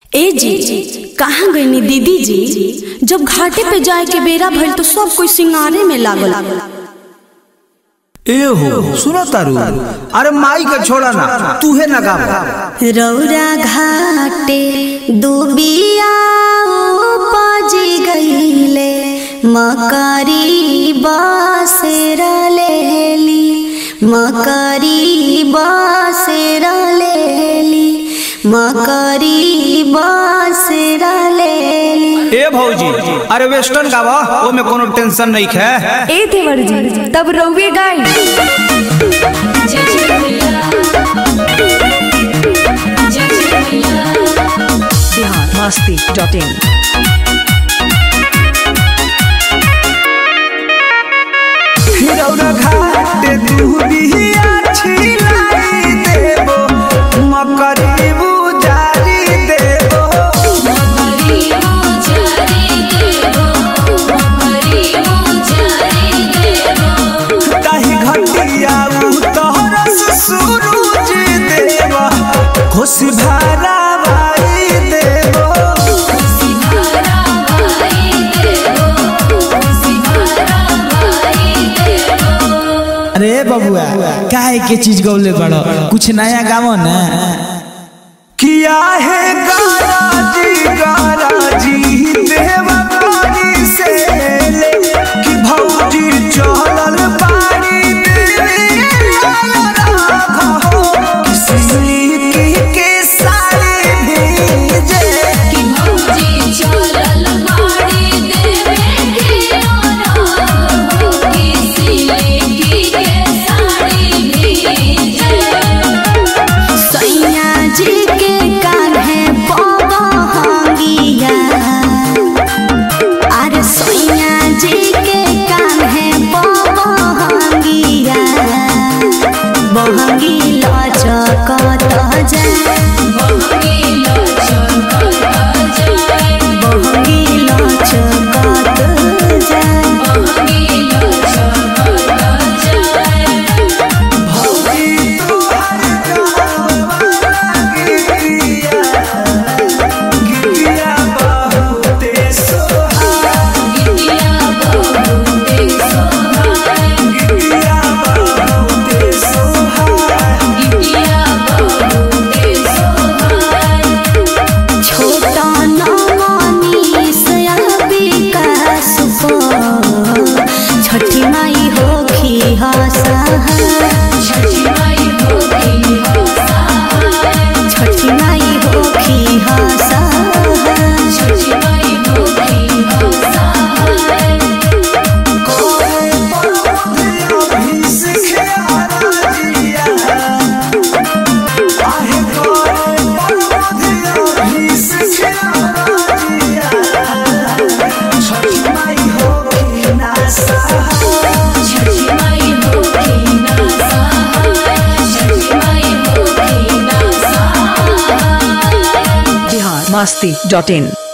ए जी कहाँ गईनी दीदी जी जब घाटे पे जाए के बेरा भइल तो सब कोई सिंगारे में लागल ए हो सुनो तारू अरे माई के छोड़ा ना तूहे ना गा रौरा घाटे दुबिया उपजी गईले मकरी बासेर लेली मकरी बासेर लेली मकरी बासेर लेली ए भौजी अरे वेस्टर्न गावा ओ में कोनो टेंशन नहीं है ए देवर जी तब रउए गाई बिहार मस्ती डॉट इन रौरा घाट दुबिया छिलाई देबो मकरी बुजारी देबो ताही घटिया तोहरा सूरज देबो खुश भारा भाई देबो अरे बबुआ काहे के चीज गौले बड़ो कुछ नया गावो ना किया है गाराजी गाराजी देवा पानी से ले कि भौजी चलल पानी के सारे भेजे सैया जी के कान्हे बहंगिया अरे सैया जी के कान्हे बहंगिया बहंगी लचकत जाए बहंगी लचकत जाए गिरिया बहुते सोहा गिरिया बहुते सोहा छोटा नवानी सया विकास को छठी माई होखी हसा छठी माई होखी हसा बिहार मस्ती डॉट इन